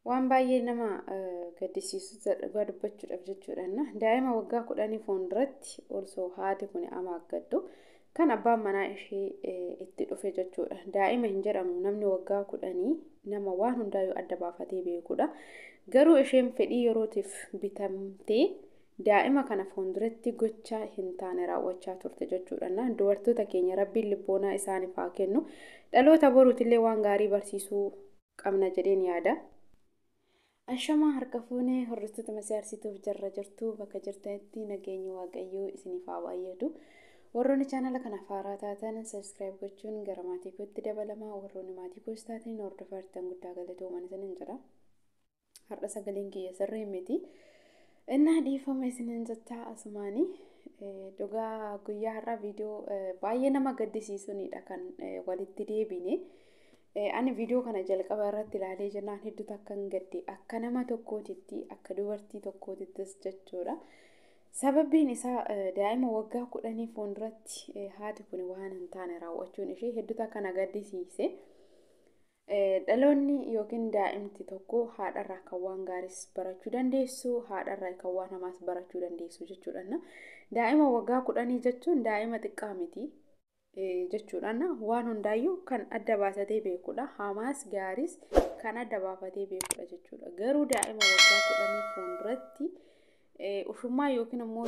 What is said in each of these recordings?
Waan baay'ee nama gaddisiisu dhugaa dubbachuudhaaf jechuudha. Daa'ima waggaa kudhanii fuulduratti osoo haati kun amaaggaddu kan abbaan manaa ishee itti dhufe jechuudha. Daa'ima hin jedhamu namni waggaa kudhanii nama waan hundaayyuu adda baafatee beekudha. Garuu isheen fedhii yerootiif bitamtee daa'ima kana fuulduratti gocha hin taane raawwachaa turte jechuudha. Dubartoota keenya rabbiin lubbuunaa isaaniif haa kennu. Dhaloota boruutillee waan gaarii barsiisuu qabna jedheen yaada. Ashamaa harka fuunee hordoftoota masiyaarsituuf jarra jirtu bakka jirtanitti nageenya waaqayyoo isiniif haa baay'atu. Warroonni chaanala kanaaf haaraa taatan sabiskiraayib gochuun gara maatii kootti dabalamaa warroonni maatii koos taatan hordofaa jirtan guddaa galatoomaa isiniin jedha. Har'a sagaleen kiyya sirrii miti. Innaa dhiifama isiniin jettaa asumaanii dhugaa guyyaa har'aa viidiyoo baay'ee nama gaddisiisunidha kan walitti deebine. Ani viidiyoo kana jalqaba irratti ilaalee jennaan hedduutu akka hin gadde akka nama tokkootitti akka dubartii tokkootittis jechuudha. Sababbiin isaa daa'ima waggaa kudhanii fuulduratti haati kun waan hin taane raawwachuun ishee hedduutu akka na gaddisiise. Dhaloonni yookiin daa'imti tokko haadharraa kan waan gaariis barachuu dandeessu haadharraa kan waan hamaas barachuu dandeessu jechuudha. Daa'ima waggaa kudhanii jechuun daa'ima xiqqaa miti. jechuudha. Waan hundaayyuu kan adda baafatee beekudha. Hamaas gaariis kan adda baafatee beekudha jechuudha. Garuu daa'ima waggaa kudhanii fuulduratti ushummaa yookiin immoo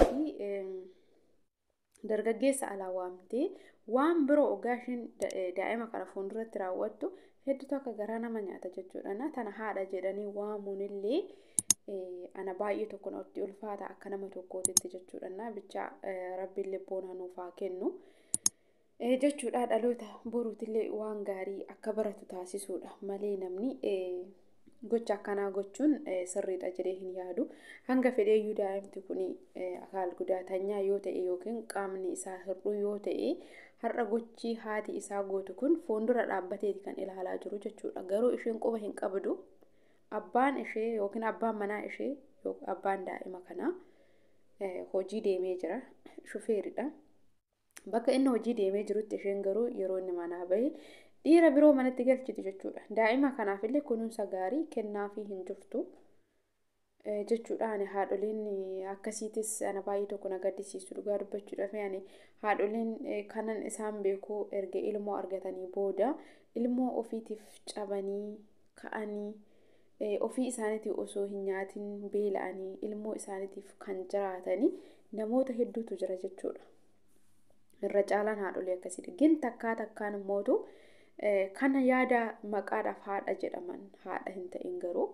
dargaggeessa alaa waamtee waan biroo ogaa isheen daa'ima kana fuulduratti raawwattu hedduutu akka garaa nama nyaata jechuudha. Tana haadha jedhanii waamuunillee ana baay'ee tokko natti ulfaata akka nama tokkootitti jechuudha. Bicha rabbiin lubbuun hanuuf haa kennu. jechuudha dhaloota boruutillee waan gaarii akka baratu taasisuudha malee namni gocha akkanaa gochuun sirriidha jedhee hin yaadu hanga fedheeyyuu daa'imti kun akaal gudaatanyaa yoo ta'e yookiin qaamni isaa hir'uu yoo ta'e har'a gochi haati isaa gootu kun fuuldura dhaabbateeti kan ilaalaa jiru jechuudha garuu isheen quba hin qabdu abbaan ishee yookiin abbaan manaa ishee abbaan daa'ima kanaa hojii deemee jira shufeeridha. Bakka inni hojii deemee jirutti isheen garuu yeroo inni manaa bahe dhiira biroo manatti galchiti jechuudha. Daa'ima kanaafillee kunuunsa gaarii kennaafii hin jirtu jechuudha. Ani haadholiin akkasiitis ana baay'ee tokko na gaddisiisu dhugaa dubbachuudhaaf ani haadholiin kanan isaan beeku erga ilmoo argatanii booda ilmoo ofiitiif cabanii ka'anii ofii isaaniitiif osoo hin nyaatin beela'anii ilmoo isaaniitiif kan jiraatanii namoota hedduutu jira jechuudha. irra caalaan haadholii akkasiidha. Gin takkaa takkaan immootu kana yaada maqaadhaaf haadha jedhaman haadha hin ta'in garuu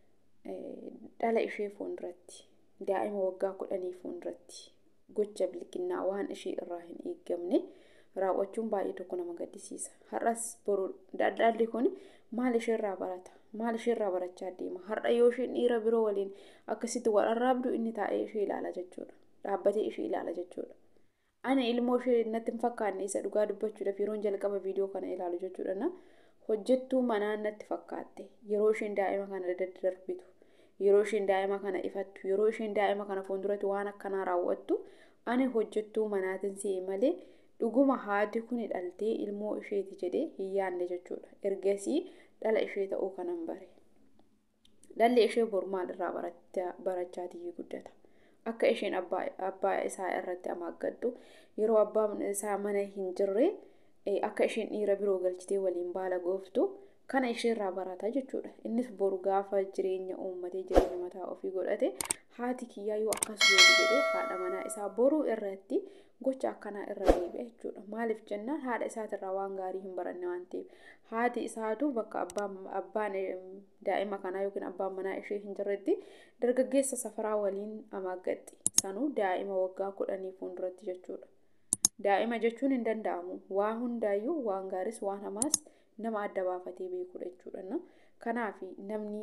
dhala ishee fuulduratti daa'ima waggaa kudhanii fuulduratti gocha bilkinnaa waan ishee irraa hin eeggamne raawwachuun baay'ee tokko nama gaddisiisa. Har'as boru daldalli kun maal isheerraa barata? Maal isheerraa barachaa deema? Har'a yoo isheen dhiira biroo waliin akkasitti wal arraabdu inni taa'ee ishee ilaala jechuudha. Dhaabbatee ishee ilaala jechuudha. Ani ilmoo ishee natti hin fakkaanne isa dhugaa dubbachuudhaaf yeroon jalqaba viidiyoo kana ilaalu jechuudha. Hojjettuu manaa natti fakkaatte yeroo isheen daa'ima kana daddarbitu yeroo isheen daa'ima kana ifattu yeroo isheen daa'ima kana fuulduratti waan akkanaa raawwattu ani hojjettuu manaatiin si'e malee dhuguma haati kun dhaltee ilmoo isheeti jedhee hin yaadne jechuudha. Ergasii dhala ishee ta'uu kanan bare. Dhalli ishee boru maalirraa barachaatii guddata. akka isheen abbaa isaa irratti amaaggaddu yeroo abbaan isaa mana hin jirre akka isheen dhiira biroo galchitee waliin baala gooftu kana isheerraa barata jechuudha. Innis boru gaafa jireenya uummatee jireenya mataa ofii godhate haati kiyyaayyuu akkas godhu jedhee haadha manaa isaa boruu irratti gocha akkanaa irra deebi'a jechuudha. Maaliif jennaan haadha isaatirraa waan gaarii hin baranne waan ta'eef haati isaatu bakka abbaan daa'ima kanaa yookiin abbaan manaa ishee hin jirretti dargaggeessa safaraa waliin amaaggadhi. Sanuu daa'ima waggaa kudhanii fuulduratti jechuudha. Daa'ima jechuun hin danda'amu. Waa hundaayyuu waan gaariis waan hamaas nama adda baafatee beekudha jechuudha. Kanaaf namni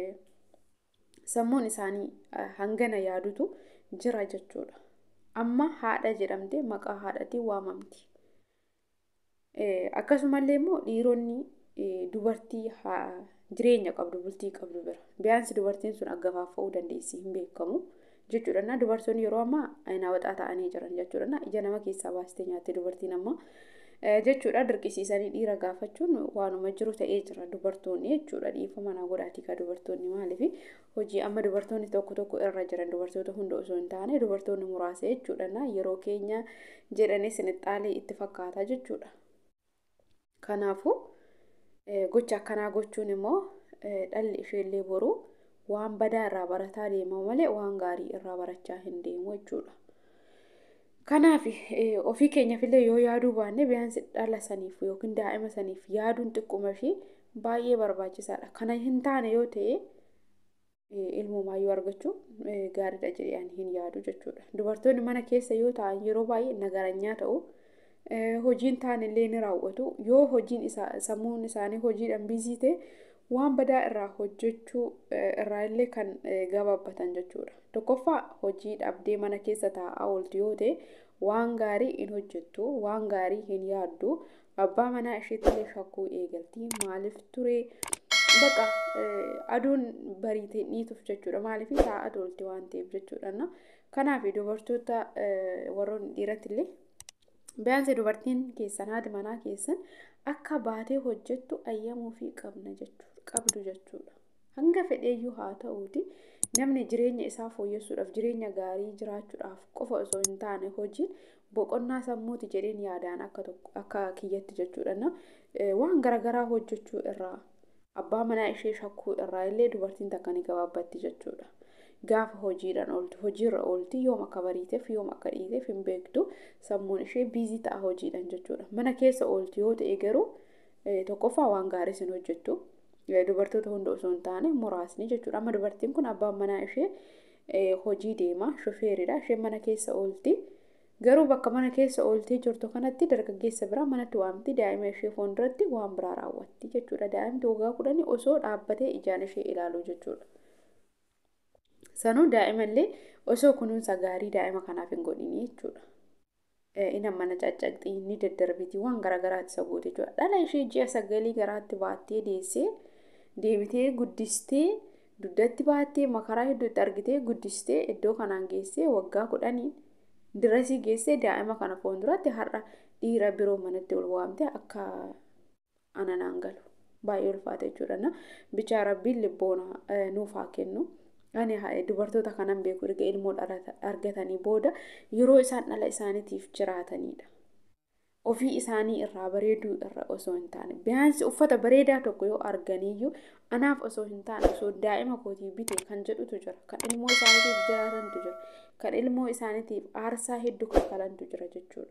sammuun isaanii hangana yaadutu jira jechuudha. Amma haadha jedhamte maqaa haadhatiin waamamti. Akkasumallee immoo dhiironni dubartii jireenya qabdu bultii qabdu bira. Biyaansi dubartiin sun aggafaafa'uu dandeessi hin beekamu jechuudha. Dubartoonni yeroo ammaa aynaa waxaa ta'anii jiran jechuudha. Ija nama keessaa baastee nyaatti dubartiin amma jechuudha dirqisiisanii dhiira gaafachuun waanuma jiru ta'ee jira dubartoonni jechuudha dhiifama manaa godhaatii ka dubartoonni maaliif hojii amma dubartoonni tokko tokko irra jiran dubartoota hunda osoo hin taane dubartoonni muraasa jechuudha na yeroo keenya jedhanii sinixxaalee itti fakkaata jechuudha. Kanaafuu gocha akkanaa gochuun immoo dhalli isheellee boruu waan badaa irraa barataa deema malee waan gaarii irraa barachaa hin deemu jechuudha. Kanaaf ofii keenyaafillee yoo yaaduu baanne biyaansi dhala saniif yookiin daa'ima saniif yaaduun xiqquma ishee baay'ee barbaachisaadha. Kana hin taane yoo ta'e ilmumaayyuu argachuu gaariidha jedhee ani hin yaadu jechuudha. Dubartoonni mana keessa yoo ta'an yeroo baay'ee nagaranyaa ta'u. Hojiin taanillee ni raawwatu. Yoo hojiin sammuun isaanii hojiidhaan biizii ta'e waan badaa irraa hojjechuu irraa illee kan gabaabbatan jechuudha. Tokkoffaa hojii dhabdee mana keessa taa'aa ooltu yoo ta'e waan gaarii hin hojjettu, waan gaarii hin yaaddu, abbaa manaa isheetillee shakkuu eegalti. Maaliif ture baqa aduun bariitee dhiituuf jechuudha. Maaliif taa'aa oolti waan ta'eef jechuudha. Kanaaf dubartoota warroonni dhiirattillee Biyaansi dubartiin keessan haati manaa keessan akka baatee hojjettu ayyamuufii qabna jechuudha qabdu jechuudha. Hanga fedheeyyuu haa ta'uuti namni jireenya isaa fooyyessuudhaaf jireenya gaarii jiraachuudhaaf qofa osoo hin taane hojiin boqonnaa sammuuti jedheen yaadaan akka tokko akka kiyyatti jechuudha. Waan garaagaraa hojjechuu irraa abbaa manaa ishee shakkuu irraa illee dubartiin takka ni gabaabbatti jechuudha. gaafa hojiidhaan ooltu hojiirra oolti yoom akka bariiteef yoom akka dhiiteef hin beektu sammuun ishee biizii ta'a hojiidhaan jechuudha mana keessa oolti yoo ta'e garuu tokkoffaa waan gaarii sin hojjettu dubartoota hunda osoo hin taane muraasni jechuudha amma dubartiin kun abbaan manaa ishee hojii deema shofeeridha isheen mana keessa oolti garuu bakka mana keessa ooltee jirtu kanatti dargaggeessa biraa manatti waamti daa'ima ishee fuulduratti waan biraa raawwatti jechuudha daa'imti waggaa kudhanii osoo dhaabbatee ijaan ishee ilaalu jechuudha. Sanuu daa'imallee osoo kunuunsa gaarii daa'ima kanaaf hin godhini jechuudha. Inni mana caccaqxii ni daddarbiti waan garaagaraatti isa goote jechuudha. Dhala ishee ji'a sagalii garaatti baattee deessee deebitee guddistee dugdatti baattee makaraa hedduutti argitee guddistee iddoo kanaan geessee waggaa kudhanii dirasii geessee daa'ima kana fuulduratti har'a dhiira biroo manatti ol waamte akka ananaan galu baay'ee ulfaata jechuudha. Bichaa rabbiin libboona nuuf haa kennu. Ani dubartoota kanan beeku erga ilmoo argatanii booda yeroo isaan dhala isaaniitiif jiraatanidha. Ofii isaanii irraa bareeduu irra osoo hin taane biyaansi uffata bareedaa tokko yoo arganiyyuu anaaf osoo hin taane osoo daa'ima kootii bite kan jedhutu jira. Kan ilmoo isaaniitiif jiraatantu jira. Kan ilmoo isaaniitiif aarsaa hedduu kaffalantu jira jechuudha.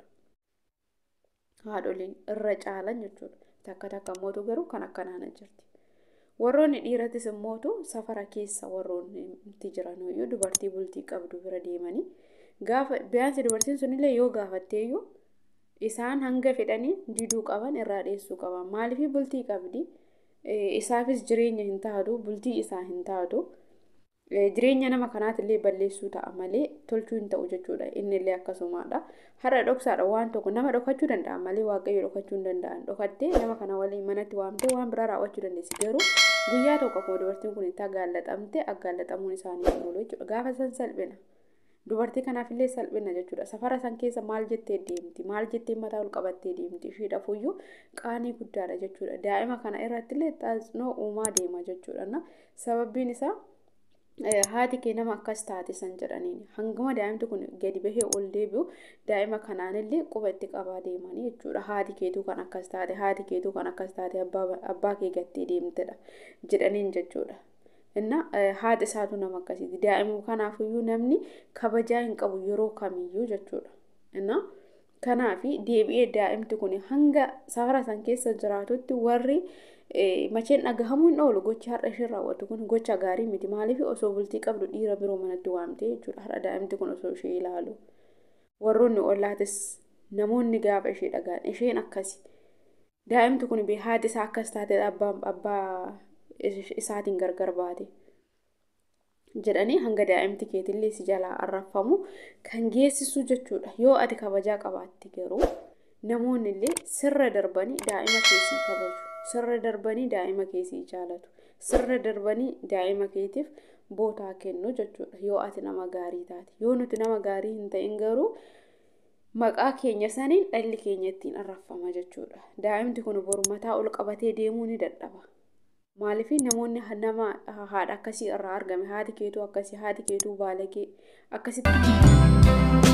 Haadholiin irra caalan jechuudha. Takka takka mootu garuu kan akkanaana jirti. Warroonni dhiiratis immootu safara keessa warroonni itti jiran iyyuu dubartii bultii qabdu bira deemanii gaafa biyaansi dubartiin sunillee yoo gaafatteeyyuu isaan hanga fedhanii diduu qaban irraa dheessuu qaban maaliif bultii qabdi isaafis jireenya hin taatu bultii isaa hin taatu jireenya nama kanaatillee balleessuu ta'a malee tolchuu hin ta'u jechuudha innillee akkasumadha har'a dhoksaadha waan tokko nama dhokachuu danda'a malee waaqayyo dhokachuu hin danda'an dhokattee nama kana waliin manatti waamtee waan biraa raawwachuu dandeessi garuu guyyaa tokko akkuma dubartiin kun itti agaallaxamte agaallaxamuun isaanii hin oolu jechuudha gaafa san salphina dubartii kanaafillee salphina jechuudha safara san keessa maal jettee deemti maal jettee mataa ol qabattee deemti isheedhafuyyuu qaanii guddaadha jechuudha daa'ima kana irrattillee xaaxnoo uumaa deema jechuudha sababbiin isaa haati kee nama akkas taate san jedhaniin hangama daa'imti kun gadi bahee ol deebi'u daa'ima kanaanillee quba itti qabaa deemanii jechuudha haati keetuu kan akkas taate haati keetuu kan akkas taate abbaa kee gattee deemtedha jedhaniin jechuudha. Inna haati isaatu nama akkasiiti daa'ima kanaafiyyuu namni kabajaa hin qabu yeroo kamiyyuu jechuudha. Inna kanaafi deebi'ee daa'imti kun hanga safara san keessa jiraatutti warri macheen dhagahamuu hin oolu gochi har'a isheen raawwattu kun gocha gaarii miti maaliif osoo bultii qabdu dhiira biroo manatti waamte jechuudha har'a daa'imti kun osoo ishee ilaalu warroonni ollaatis namoonni gaafa ishee dhagaan isheen akkasi daa'imti kun bee haati isaa akkas taate abbaan abbaa isaatiin gargar baate jedhanii hanga daa'imti keetillee si jalaa arraffamu kan geessisu jechuudha yoo ati kabajaa qabaatti garuu namoonni illee sirra darbanii daa'ima keessii kabaju sirra darbanii daa'ima keessii jaalatu sirra darbanii daa'ima keetiif bootaa kennu jechuudha yoo ati nama gaarii taate yoo nuti nama gaarii hin ta'in garuu maqaa keenya saniin dhalli keenya ittiin arrafama jechuudha. Daa'imti kun boru mataa ol qabatee deemuu ni dadhaba. Maaliif namoonni nama haadha akkasii irraa argame haati keetuu akkasii haati keetuu baalagee akkasitti.